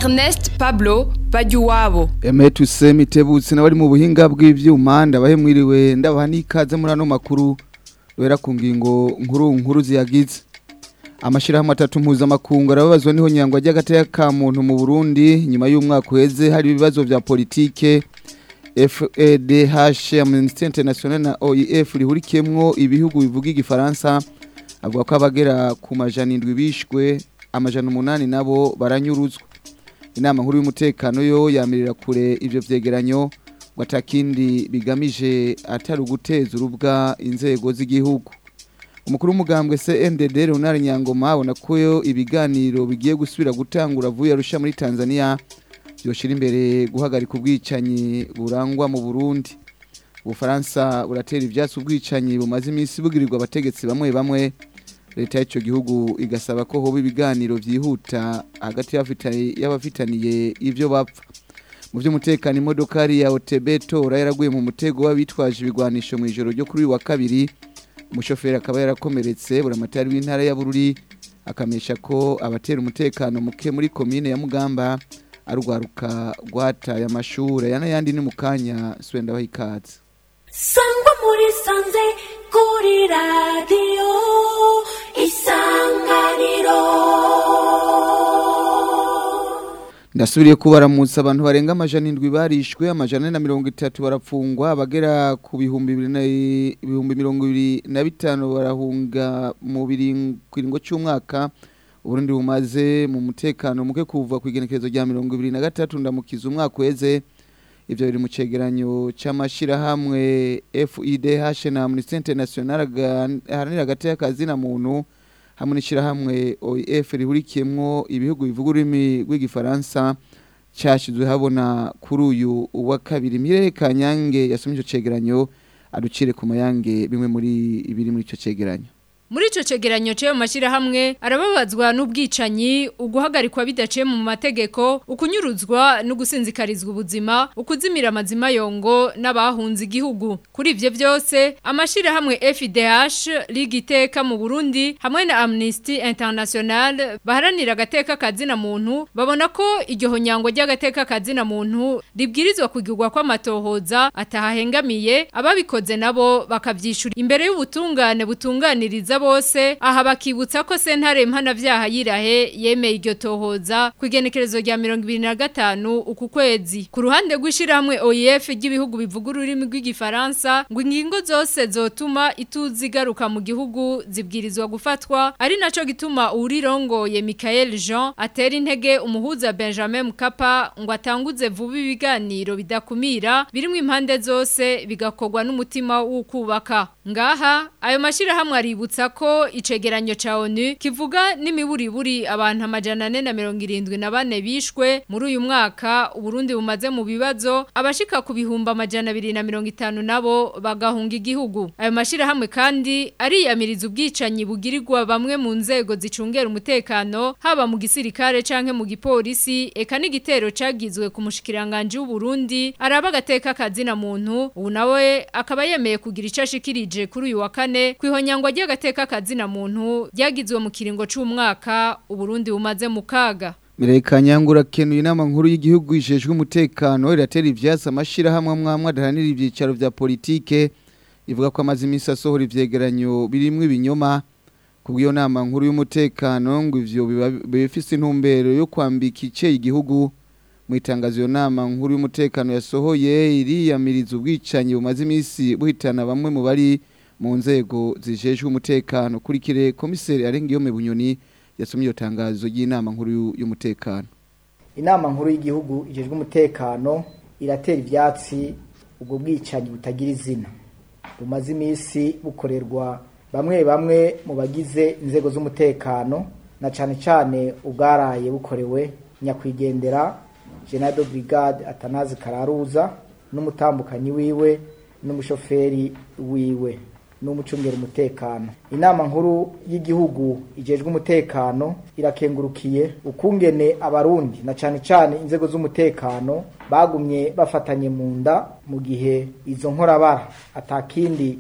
Ernest Pablo Bajuwabo Emetu Semitebutse n'abari mu buhinga bw'ivyuma ndabahe mwiriwe ndabaha n'ikaze muri ano makuru wera ku ngingo nkuru nkuru ziyagize amashirahamwe atatu mpuzamakungu arababazwa niho nyangwa ry'agateka ka muntu mu Burundi nyuma y'umwaka uheze hari ibibazo vya politike FEDH Amnesty International na OIF rihurikiyemwo ibihugu bivuga igifaransa avuga ko abagera ku majana indwi bishwe amajana umunani nabo baranyuruzwa inama nkuru y'umutekano yo yamirira kure ivyo vyegeranyo ngo atakindi bigamije atari uguteza urubwa inzego z'igihugu umukuru w'umugambwe CNDD Leonard Nyangoma abona ko yo ibiganiro bigiye gusubira gutangura vuye arusha muri Tanzania byoshira imbere guhagarika ubwicanyi burangwa mu Burundi Ubufaransa buratera ivyatsi ubwicanyi bumaze iminsi bugirirwa abategetsi bamwe bamwe leta y'icyo gihugu igasaba ko hoba ibiganiro byihuta hagati y'abafitaniye ibyo bapfa mu by'umutekano imodokari ya OTB tora yaraguye mu mutego w'abitwaje ibigwanisho mu ijoro ryo kuri uyu wa kabiri umushoferi akaba yarakomeretse buramatari w'intara ya Bururi akamesha ko abatera umutekano muke muri komine ya Mugamba arwaruka rwataye amashuri aya n'ayandi ni mu kanya swenda wahikaze sangwa muri sanze kuri radiyo isanganiro ndasubiriye kubaramutsa abantu barenga amajana indwi barishwe amajana na mirongo itatu barapfungwa abagera ku bihumbi ibihumbi mirongo ibiri na bitanu barahunga mu kiringo cy'umwaka uburundi bumaze mu mutekano muke kuva ku igenekerezo rya mirongo ibiri na gatatu ndamukiza umwaka uheze ibyo biri mu cegeranyo cy'amashyirahamwe FIDH na Amnesty International aharanira hagati y'akazi na muntu hamwe n'ishyirahamwe OIF rihurikiyemwo ibihugu bivuga ururimi rw'igifaransa cyashyizwe habona kuri uyu wa kabiri Mireye Kanyange yasomye icyo cegeranyo aducire ku mayange bimwe muri ibiri muri icyo cegeranyo muri ico cegeranyo cyo mashirahamwe arababazwa n'ubwicanyi uguhagarikwa bidaciye mu mategeko ukunyuruzwa no gusinzikarizwa ubuzima ukuzimira amazima yongo n'abahunze igihugu kuri ivyo vyose amashirahamwe FIDH ligiteka mu Burundi hamwe na Amnesty International baharanira agateka kazina muntu babona ko iryo honyango ry'agateka kazina muntu ribwirizwa kugirwa kw'amatohoza atahahengamiye ababikoze nabo bakavyishura imbere y'ubutungane butunganiriza bose aha bakibutsa ko sentare mpanavyaha yirahe yemeye iryo tohoza ku igenekerezo rya 2025 uku kwezi ku ruhande rw'ishirahamwe OIF ry'ibihugu bivuga ururimi rw'igifaransa ngo ingingo zose zotuma ituzi igaruka mu gihugu zibwirizwa gufatwa ari naco gituma urirongoye Michael Jean atera intege umuhuza Benjamin Mkapa ngo atanguze vuba ibiganiro bidakumira birimo impande zose bigakorwa n'umutima w'ukubaka ngaha ayo mashirahamwe aributsa ko icegeranyo ca ONU kivuga n'imiburiburi abantu amajana ane na mirongo irindwi na bane bishwe muri uyu mwaka Uburundi bumaze mu bibazo abashika ku bihumbi amajana abiri na mirongo itanu nabo bagahunga igihugu ayo mashirahamwe kandi ariyamiriza ubwicanyi bugirirwa bamwe mu nzego zicungera umutekano haba mu gisirikare canke mu gipolisi eka n'igitero cagizwe ku mushikiranganje w'Uburundi araba agateka kazina muntu ubu nawe akaba yemeye kugira ico ashikirije kuri uyu wa kane kwihonyangwa ry'agateka kazina muntu ryagizwe mu kiringo c'umwaka Uburundi bumaze mu kaga Mireka nyangura kenuye inama nkuru y'igihugu ijejwe umutekano iratera ivyatsi amashirahamwe amwamwe adahanira ivyicaro vya politike ivuga ko amazi imisi asohora ivyegeranyo birimwo ibinyoma kubw'iyo nama nkuru y'umutekano ngo ivyo bifise intumbero yo kwambika ice igihugu mu itangazo iyo nama nkuru y'umutekano yasohoye iriyamiriza ubwicanyi bumaze imisi buhitana bamwe mu bari mu nzego zijejwe umutekano kurikire komiseri Arengiyome Bunyoni yasomye iyo tangazo y'inama nkuru y'umutekano inama nkuru y'igihugu ijejwe umutekano iratera ivyatsi ubwo bwicanyi butagira izina bumaze iminsi bukorerwa bamwe bamwe mu bagize inzego z'umutekano na cane cane ubwaraye bukorewe nyakwigendera General de Brigade Atanazi Kararuza n'umutambukanyi wiwe n'umushoferi wiwe n'umucungera umutekano inama nkuru y'igihugu ijejwe umutekano irakengurukiye ukungene abarundi na cane cane inzego z'umutekano bagumye bafatanye mu nda mu gihe izo nkorabara atakindi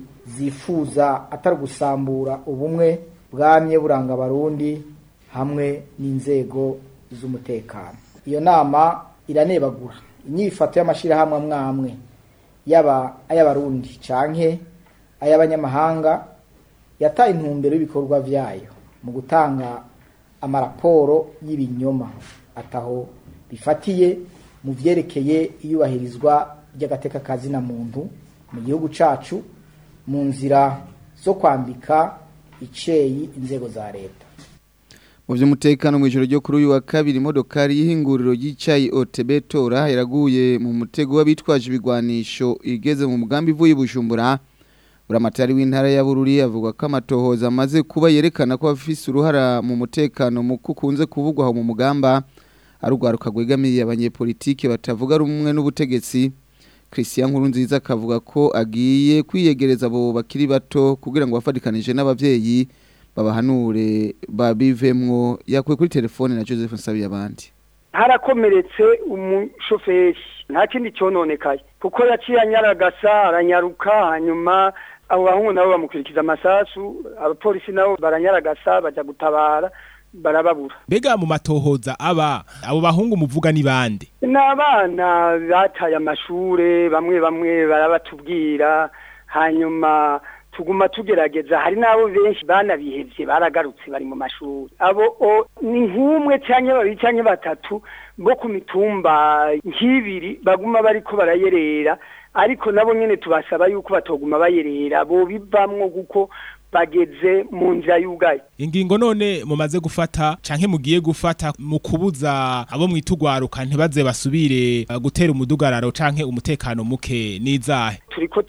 zifuza atari gusambura ubumwe bwamye buranga abarundi hamwe n'inzego z'umutekano iyo nama iranebagura inyifato y'amashyirahamwe amwe amwe yaba ay'abarundi canke ay'abanyamahanga yataye intumbero y'ibikorwa vyayo mu gutanga amaraporo y'ibinyoma ataho bifatiye mu vyerekeye iyubahirizwa ry'agateka kazina muntu mu gihugu cacu mu nzira zo kwambika iceyi inzego za leta mu by'umutekano mu ijoro ryo kuri uyu wa kabiri imodokari y'ihinguriro ry'icyayi OTB Tora yaraguye mu mutego w'abitwaje ibigwanisho igeze mu mugambi ivuye Bujumbura buramatari w'intara ya Bururi avuga ko amatohoza amaze kuba yerekana ko afise uruhara mu mutekano mu kukunze kuvugwa aho mu mugamba arugwaruka gwegamiye abanyepolitike batavuga rumwe n'ubutegetsi Christian Nkurunziza akavuga ko agiye kwiyegereza abo bakiri bato kugira ngo bafadikanije n'abavyeyi babahanure babivemwo yakuye kuri telefone na Joseph Nsabiye abandi harakomeretse umushoferi nta kindi cyononekaye kuko yaciye anyaragasa aranyaruka hanyuma abo bahungu nabo bamukurikiza amasasu abapolisi nabo baranyaragasa bajya gutabara barababura mbega mu matohoza aba abo bahungu muvuga ni bande ni abana bataye amashure bamwe bamwe barabatubwira hanyuma tuguma tugerageza hari n'abo benshi banabihevye baragarutse bari mu mashuri abo o, ni nk'umwe canke babiri canke batatu bo ku mitumba nk'ibiri baguma bariko barayerera ariko nabo nyene tubasaba yuko batoguma bayerera bo bivamwo kuko bageze mu nzira y'ugaye ingingo none mumaze gufata canke mugiye gufata mu kubuza abo mwitugwaruka ntibaze basubire uh, gutera umudugararo canke umutekano muke nizahe turiko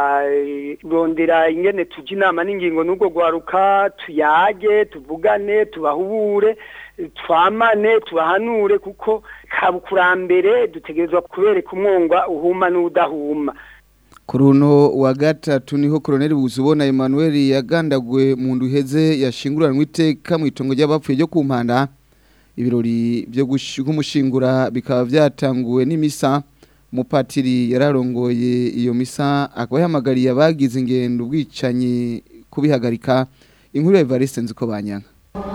turarondera ingene tuja inama n'ingingo n'ubwo gwaruka tuyage tuvugane tubahubure twamane tubahanure kuko kabukurambere dutegerezwa kubereka umwongwa uhuma n'udahuma Kuri uno wa gatatu niho Colonel Buzubona Emmanuel yagandagwe mu nduheze yashinguranwe iteka mu itongo ry'abapfuye ryo kumpanda ibirori byo kumushingura bikaba byatanguwe n'imisa umupatiri yararongoye iyo misa akaba yahamagariye abagize ingendo ubwicanyi kubihagarika inkuru ya Evariste nziko banyanga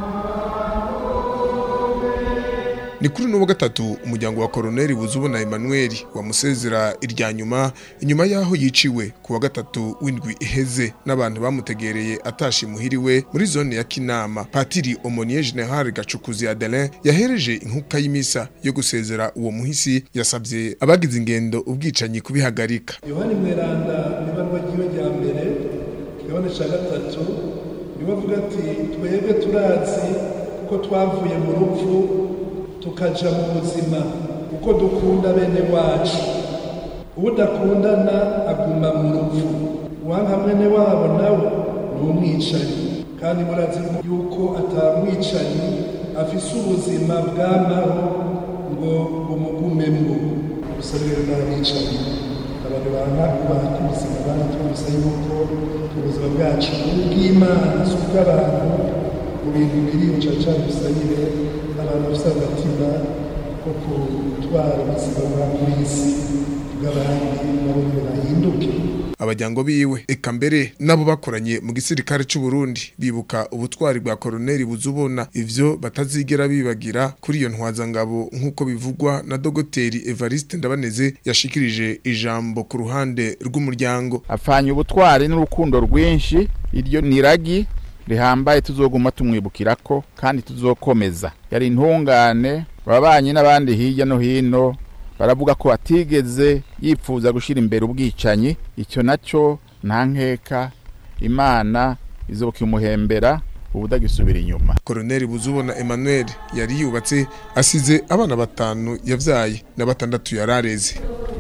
ni kuri n'uwa gatatu umuryango wa koroneri buzubona Emmanuel wamusezera irya nyuma inyuma y'aho yiciwe ku wa gatatu w'indwi iheze n'abantu bamutegereye atashi muhiriwe muri zone ya kinama patiri omoniye general gacukuzi adelin yahereje inkuka y'imisa yo gusezera uwo muhisi yasabye abagize ingendo ubwicanyi kubihagarika yohani mweranda ibarwa ryiwe rya mbere kigabane cya gatatu niwe avuga ati twebwe turazi kuko twavuye mu rupfu tukaja mu buzima uko dukunda bene wacu udakundana aguma mu rupfu uwanka mwene wabo nawe ni umwicanyi kandi murazi yuko atamwicanyi afise ubuzima bw'amaho ngo bumugumemwo gusa rero n'abicanyi abantu banka kubaha ubuzima banatwumvise yuko ubuzima bwacu ubw'imana si ubw'abantu mu bintu biri bucaca bisabire abantu bafite agatima ko gutwara ubuzima bwa muri isi bw'abandi nabo bahinduke abajyango biwe eka mbere nabo bakoranye mu gisirikare cy'u Burundi bibuka ubutwari bwa koroneri buzubona ivyo batazigera bibagira kuri iyo ntwazangabo nk'uko bivugwa na dogoteri Evariste Ndabaneze yashikirije ijambo ku ruhande rw'umuryango afanye ubutwari n'urukundo rwinshi iryo niragi rihambaye tuzoguma tumwibukirako kandi tuzokomeza yari intungane babanye n'abandi hirya no hino baravuga ko atigeze yipfuza gushyira imbere ubwicanyi icyo nacyo nta nkeka imana izoboka imuhembera ubudagisubira inyuma koroneri buzubona Emmanuel yari yubatse asize abana batanu yabyaye na batandatu yarareze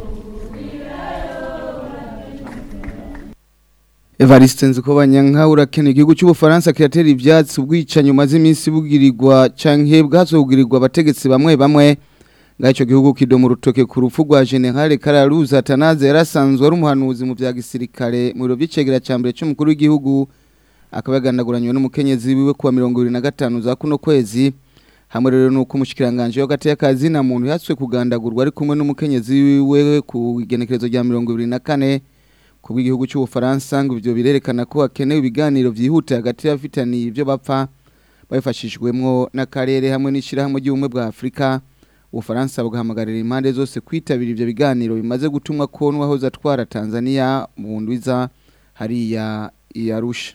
Evariste nziko banyanka urakene igihugu cy'ubufaransa kiratera ivyatsi ubwicanyi umaze iminsi bugirirwa canke bwazogirirwa abategetsi bamwe bamwe ngaho gihugu kidomo rutoke ku rupfu rwa General Kararuza Tanaze yarasanzwe ari umuhanuzi mu bya gisirikare mu biro by'icegera cya mbere cy'umukuru w'igihugu akaba yagandaguranywe n'umukenyezi wiwe kuwa 25 za kuno kwezi hamwe rero nuko umushikiranganje w'agati y'akazi na muntu yatswe kugandagurwa ari kumwe n'umukenyezi wiwe ku igenekerezo rya 24 kubw'igihugu cy'ubufaransa ngo ibyo birerekana ko hakenewe ibiganiro byihuta hagati y'abafitaniye ibyo bapfa babifashijwemo n'akarere hamwe n'ishyirahamwe ry'ubumwe bwa afurika ubufaransa bugahamagarira impande zose kwitabira ivyo biganiro bimaze gutumwa ko n'uwahoze atwara Tanzania mu ndwiza hariya iyarusha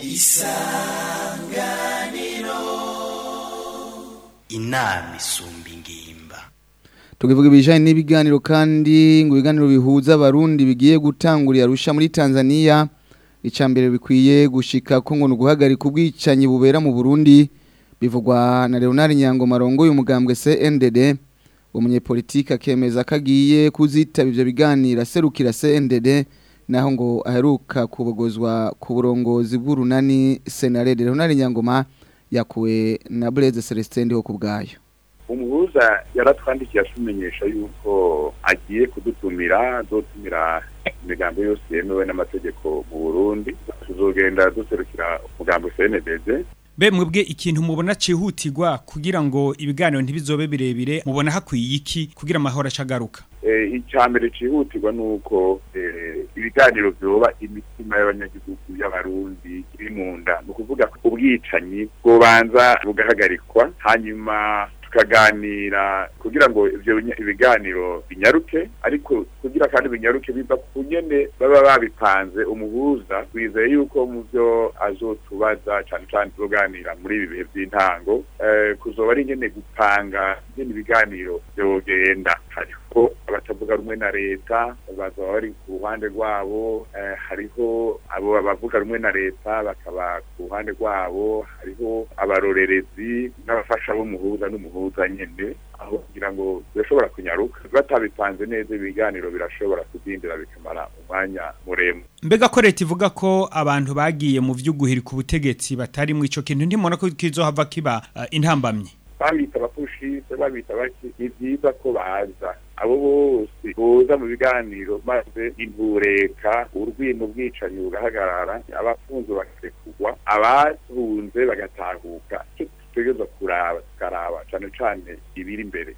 inama isumba ingimba tukivuga ibijanye n'ibiganiro kandi ngo ibiganiro bihuza abarundi bigiye gutangurira arusha muri Tanzania icambere bikwiye gushika ko ngo nuguhagarika ubwicanyi bubera mu Burundi bivugwa na Leonard Nyangoma rongo y'umugambwe CNDD umunyepolitike akemeza kagiye kuzitaba ivyo biganiro serukira CNDD naho ngo aheruka kubogozwa ku burongozi bw'urunani Senarede Leonard Nyangoma yakuwe na Blaise Celestin ndiho kubgayo umuhuza yaratwandikiye atumenyesha yuko agiye kudutumira azotumira imigambo yose yemewe n'amategeko mu Burundi tuzogenda duserukira umugambo CNDD Be mwebwe ikintu mubona cihutirwa kugira ngo ibiganiro ntibizobe birebire mubona hakwiye iki kugira amahoro acagaruka eh icambere cihutirwa nuko eh, ibiganiro vyoba imitima y'abanyagihugu y'abarundi iri mu nda ni ukuvuga ko ubwicanyi bwobanza bugahagarikwa hanyuma tukaganira kugira ngo ivyo binya- ibiganiro binyaruke ariko kugira kandi binyaruke biva ku nyene baba babipanze umuhuza twizeye yuko mu byo azotubaza cane cane tuzoganira muri ibi bihe vy'intango eh, kuzoba ari nyene gupanga nyene ibiganiro vyogenda hariho abatavuga rumwe na leta bazaba bari ku ruhande rwabo eh, hariho abo bavuga rumwe na leta bakaba ku ruhande rwabo hariho abarorerezi n'abafasha b'umuhuza n'umuhuza nyene aho kugira ngo birashobora kunyaruka batabipanze neza ibiganiro birashobora kudindira bikamara umwanya muremure mbega ko leta ivuga ko abantu bagiye mu vy'uguhirika ubutegetsi batari mu ico kintu ntimubona ko kizohava kiba uh, intambamye babita abapushise babita baki ni byiza ko baza abo bose boza mu biganiro maze intureka urwimo bwicanyi bugahagarara abafunzwe bakarekurwa abahunze bagatahuka icyo dutegereza kuraba tukaraba cane cane ibiri imbere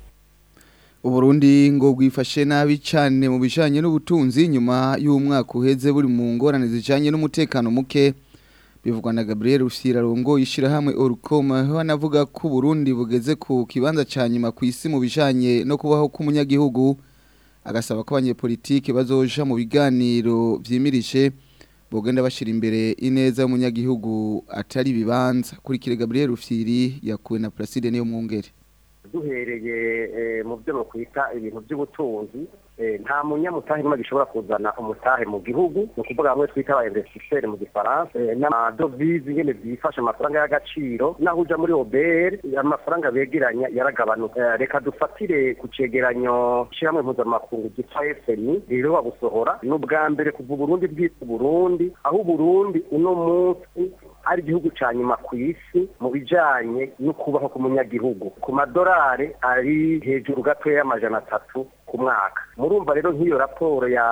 Uburundi ngo bwifashe nabi cyane mu bijanye n'ubutunzi nyuma y'umwaka uheze buri mu ngorane zijanye n'umutekano muke bivugwa na Gabriel Rusira rongo yishirahamwe Orcom aho anavuga ko Burundi bugeze ku kibanza ca nyuma ku isi mu bijanye no kubaho k'umunyagihugu agasaba ko abanyepolitike bazoja mu biganiro vyimirije bogenda bashira imbere ineza y'umunyagihugu atari bibanza kurikire Gabriel Rufyiri yakuwe na Placide niyo mwungere duhereye eh, mu byo bakwita ibintu by'ubutunzi eh, nta munyamutahe n'umwe gishobora kuzana umutahe mu gihugu ni ukuvuga bamwe twita aba investisseurs mu gifaransa eh, n'amadovize nyene byifashe amafaranga y'agaciro naho uja muri OBR amafaranga begeranya yaragabanuka Eh, reka dufatire ku cegeranyo c'ishyirahamwe mpuzamakungu ryitwa FMI riheruka gusohora ni ubwa mbere kuva Uburundi bwitwa Uburundi aho Uburundi uno munsi ari igihugu ca nyuma ku isi mu bijanye no kubaho k'umunyagihugu ku madorari ari hejuru gatoya y'amajana atatu ku mwaka murumva rero nk'iyo raporo ya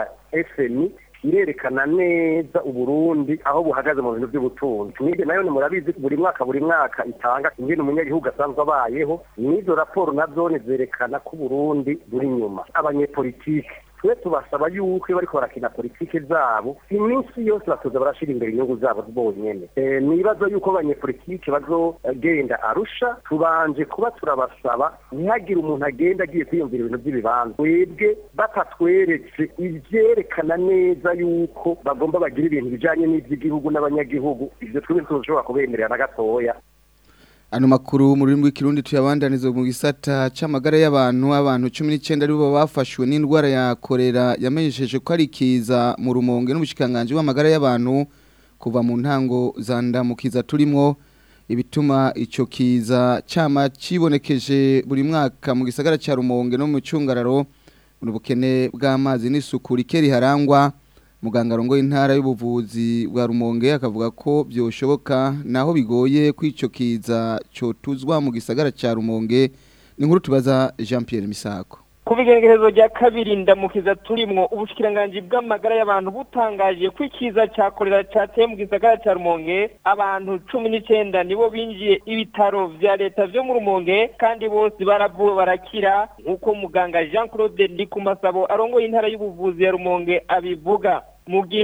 FMI irerekana neza uburundi aho buhagaze mu bintu by'ubutunzi mwebwe nayo murabizi buri mwaka buri mwaka itanga ingene umunyagihugu asanzwe abayeho n'izo raporo nazo zerekana ko uburundi buri nyuma abanyepolitike twe tubasaba yuko iyo bariko barakina politike zabo iminsi yose batoza barashira imbere inyungu zabo bonyene e, nibazo yuko abanyepolitike bazogenda arusha tubanje kuba turabasaba ntihagire umuntu agenda agiye kwiyumvira ibintu by'ibibanza twebwe batatweretse ivyerekana neza yuko bagomba bagira ibintu bijanye n'ivy'igihugu n'abanyagihugu ivyo twebwe tuzoshobora kubemerera na gatoya Ano makuru mu rurimi rw'ikirundi tuyabandaniza mu gisata c'amagara y'abantu abantu 19 aribo bafashwe n'indwara ya kolera yamenyesheje ko ari kiza mu rumonge n'ubushikanganje w'amagara y'abantu kuva mu ntango za ndamukiza turimwo ibituma ico kiza cama cibonekeje buri mwaka mu gisagara ca rumonge no mu cungararo mu bukene bw'amazi n'isuku rikeri harangwa muganga rongo intara y'ubuvuzi bwa rumonge akavuga ko byoshoboka naho bigoye kwico kiza cotuzwa mu gisagara ca rumonge ni nkuru tubaza Jean Pierre Misako ku bigeregezo rya kabiri ndamukiza turimwo ubushikiranganji bw'amagara y'abantu butangaje ko ikiza cya korera cyateye mu gisagara cya rumonge abantu cumi n'icyenda nibo binjiye ibitaro vya leta vyo mu rumonge kandi bose baravuwe barakira nk'uko muganga jean claude ndikumasabo arongoye intara y'ubuvuzi ya rumonge abivuga mu gihe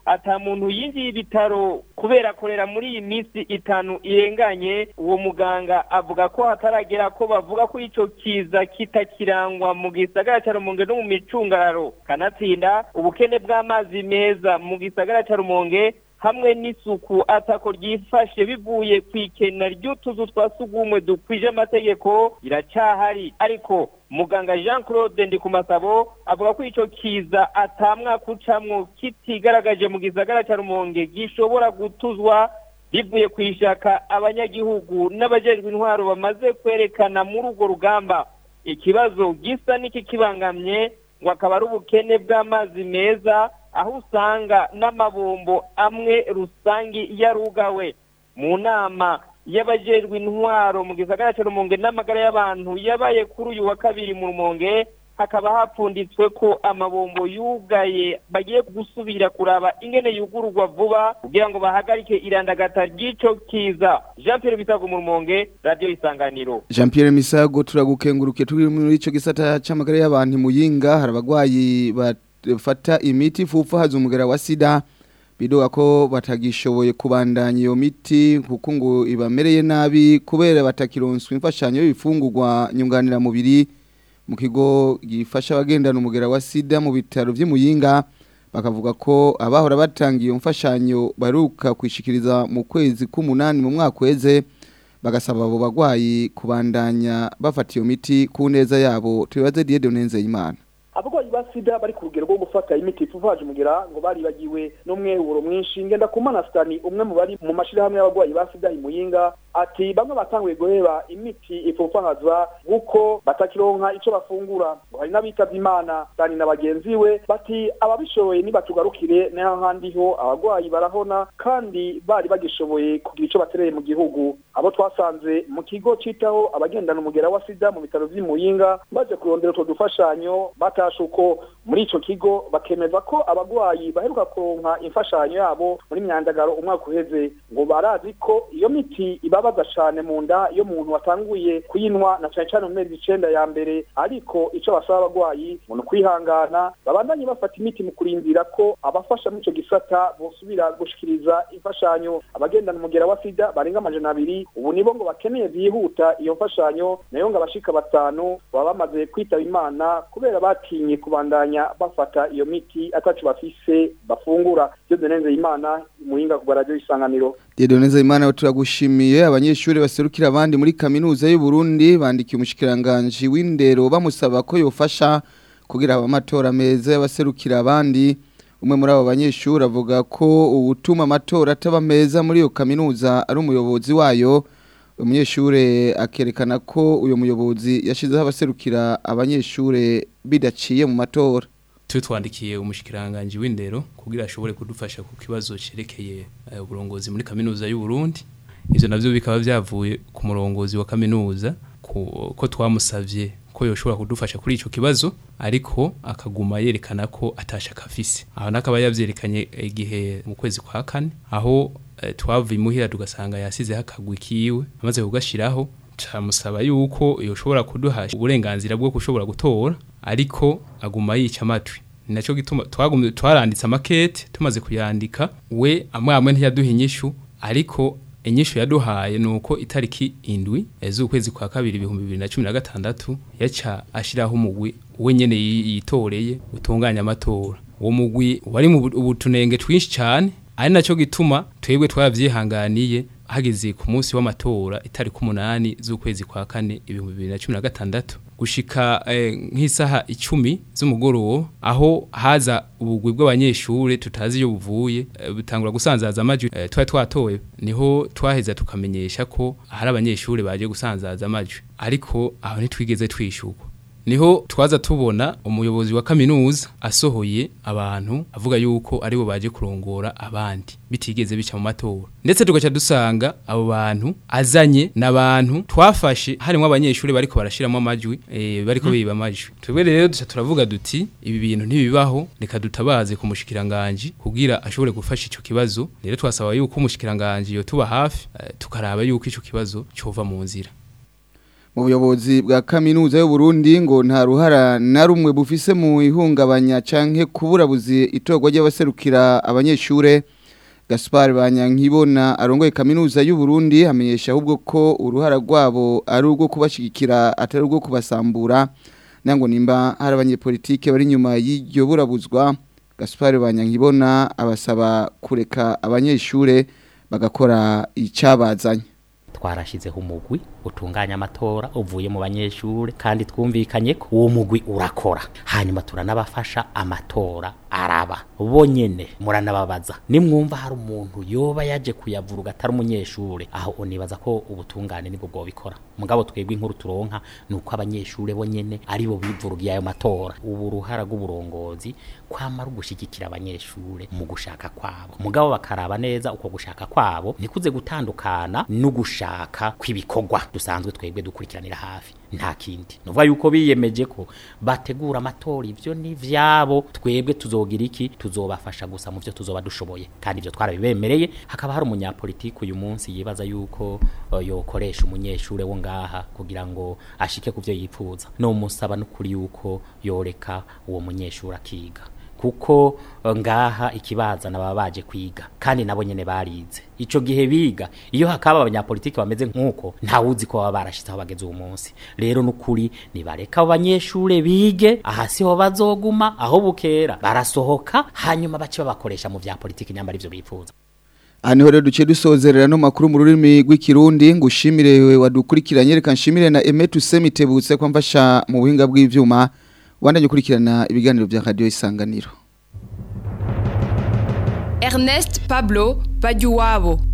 ata muntu yinjiye ibitaro kubera akorera muri iyi minsi itanu irenganye uwo muganga avuga ko hataragera ko bavuga ko ico kiza kitakirangwa mu gisagara ca rumonge no mu micungararo kanatsinda ubukene bw'amazi meza mu gisagara ca rumonge hamwe n'isuku atako ryifashe bivuye ku ikena ry'utuzu twa sugumwe dukwije amategeko iracyahari ariko muganga jean claude ndikumasabo avuga ko ico kiza atamwaka ucamwo kitigaragaje mu gisagara ca rumonge gishobora gutuzwa bivuye ku ishaka abanyagihugu n'abajejwe intwaro bamaze kwerekana muri urwo rugamba ikibazo gisa n'ikikibangamye ngo akaba ari ubukene bw'amazi meza aho usanga n'amabombo amwe rusangi yarugawe mu nama y'abajejwe intwaro mu gisagara cya rumonge n'amagara y'abantu yabaye kuri uyu wa kabiri mu rumonge hakaba hapfunditswe ko amabombo yugaye bagiye gusubira kuraba ingene yugururwa vuba kugira ngo bahagarike irandagata ry'ico kiza jean pierre bisago mu rumonge radiyo isanganiro Jean Pierre Misago turagukenguruke turi muri ico gisata c'amagara y'abantu muyinga hari abagwayi bafata imiti fufu haza umugera wa sida bidoga ko batagishoboye kubandanya iyo miti kuko ngo ibamereye nabi kubera batakironswa imfashanyo y'ibifungurwa nyunganira mubiri mu kigo gifasha abagendana umugera wa sida mu bitaro vy'imuyinga bakavuga ko abahora batanga iyo mfashanyo baruka kwishikiriza mu kwezi k'umunani mu mwaka weze bagasaba abo bagwayi kubandanya bafata iyo miti ku neza yabo tubibaze Dieu Nenzeyimana abarwayi ba sida bari ku rugero rwo gufata imiti ifuvaje umugira ngo baribagiwe n'umwehuro mwinshi ngenda ku manasitani umwe mu bari mu mashirahamwe y'abarwayi ba sida imuyinga ati bamwe batanguye guheba imiti ipfupfahazwa kuko batakironka ico bafungura ngo hari n'abitavye imana dani na bagenzi we bati ababishoboye nibatugarukire naho handi ho abarwayi barahona kandi bari bagishoboye kugira ico batereye mu gihugu abo twasanze mu kigo citaho abagendana umugera wa sida mu bitaro vy'imuyinga baje kurondera utwo dufashanyo batashe uko muri ico kigo bakemeza ko abarwayi baheruka kuronka imfashanyo yabo muri myandagaro umwaka uheze ngo barazi ko iyo miti ibabaza cane mu nda iyo umuntu watanguye kuyinywa na cane cane mu mezi icenda ya mbere ariko ico basaba abarwayi ngo ni ukwihangana babandanye bafata imiti mu kurindira ko abafasha muri ico gisata bosubira gushikiriza imfashanyo abagendana umugera wa sida barenga amajana abiri ubu nibo ngo bakeneye vyihuta iyo mfashanyo nayo ngo abashika batanu baba bamaze kwitaba imana kubera batinye kubandanya bafata iyo miti atacu bafise bafungura byo denenze imana muhinga ku radio isanganiro Diedoneza imana turagushimiye abanyeshuri baserukira abandi muri kaminuza y'u Burundi bandikiye umushikiranganje w'indero bamusaba ko yofasha kugira amatora meza y'abaserukira abandi umwe muri abo banyeshuri avuga ko ubutuma amatora ataba meza muri iyo kaminuza ari umuyobozi wayo umunyeshuri akerekana ko uyu muyobozi yashizeho abaserukira abanyeshuri bidaciye mu matora twandikiye umushikiranganje w'indero kugira ashobore kudufasha ku kibazo cerekeye uburongozi muri kaminuza y'u Burundi ivyo navyo bikaba vyavuye ku murongozi wa kaminuza ko twamusavye ko yoshobora kudufasha kuri ico kibazo ariko akaguma yerekana ko atashaka afise aho nakaba yavyerekanye igihe mu kwezi kwa kane aho twavuye imuhira tugasanga yasize hakagwa kiwe amaze kugashiraho camusaba yuko yoshobora kuduha uburenganzira bwo kushobora gutora ariko aguma yica amatwi ninaco gituma twagumye twaranditse amakete tumaze kuyandika we amwe amwe ntiyaduha inyishu ariko inyishu yaduhaye nuko itariki indwi z'ukwezi kwa kabiri ibihumbi bibiri na cumi na gatandatu yaca ashiraho umugwi we nyene yitoreye utunganya amatora uwo mugwi wari mu ubutunenge twinshi cyane ari naco gituma twebwe twavyihanganiye hageze ku munsi w'amatora itariki umunani z'ukwezi kwa kane ibihumbi bibiri na cumi na gatandatu gushika eh, nk'isaha icumi z'umugoroba aho haza ubugwi bw'abanyeshure tutazi iyo buvuye eh, butangura gusanzaza amajwi eh, twari twatoye niho twaheza tukamenyesha ko hari abanyeshure baje gusanzaza amajwi ariko aho ntitwigeze twishurwa niho twaza tubona umuyobozi wa kaminuza asohoye abantu avuga yuko aribo baje kurongora abandi bitigeze bica mu matora ndetse tugaca dusanga abo bantu azanye n'abantu twafashe harimo abanyeshuri bariko barashiramo amajwi e, bariko hmm. biba amajwi twebwe rero duca turavuga duti ibi bintu ntibibaho reka dutabaze ku mushikiranganje kugira ashobore gufasha ico kibazo rero twasaba yuko umushikiranganje yo tuba hafi uh, tukaraba yuko ico kibazo cova mu nzira mu buyobozi bwa kaminuza y'u Burundi ngo nta ruhara na rumwe bufise mu ihungabanya canke kuburabuzi itorwa ry'abaserukira abanyeshure Gaspar Banyankibona arongoye kaminuza y'u Burundi amenyesha ahubwo ko uruhara rwabo ari urwo kubashigikira atari urwo kubasambura nango nimba hari abanyepolitike bari nyuma y'iryo burabuzwa Gaspar Banyankibona abasaba kureka abanyeshure bagakora icabazanye twarashizeho umugwi utunganya amatora uvuye mu banyeshure kandi twumvikanye ko uwo mugwi urakora hanyuma turanabafasha amatora araba bonyene muranababaza nimwumva hari umuntu yoba yaje kuyavuruga atari umunyeshure aho unibaza ko ubutungane nibwo bwobikora mugabo twebwe inkuru turonka nuko abanyeshure bonyene ari bo bivurugiye ayo matora ubu ruhara rw'uburongozi kwama rugushigikira abanyeshure mu gushaka kwabo mugabo bakaraba neza uko gushaka kwabo nikuze gutandukana n'ugushaka kw'ibikorwa dusanzwe twebwe dukurikiranira hafi nta kindi nuvuga yuko biyemeje ko bategura amatora ivyo ni vyabo twebwe tuzogira iki tuzobafasha gusa mu vyo tuzoba dushoboye kandi ivyo twarabibemereye hakaba hari umunyapolitiki uyu munsi yibaza yuko uh, yokoresha umunyeshure wo ngaha kugira ngo ashike ku vyo yipfuza no musaba n'ukuri yuko yoreka uwo munyeshure akiga kuko ngaha ikibazana baba baje kwiga kandi nabo nyene barize ico gihe biga iyo hakaba abanyapolitiki bameze nkuko ntawuzi ko baba barashitse aho bageze uwo munsi rero nukuri nibareka abo banyeshure bige aha siho bazoguma aho bukera barasohoka hanyuma bace babakoresha mu vya politiki nyamba arivyo bipfuza Aha niho rero duce dusozerera no makuru mu rurimi rw'ikirundi ngushimire wadukurikiranye reka nshimire na Emetu Semitebutse ko mfasha mu buhinga bw'ivyuma wandanye ukurikirana ibiganiro bya radio isanganiro Ernest Pablo Bajuwabo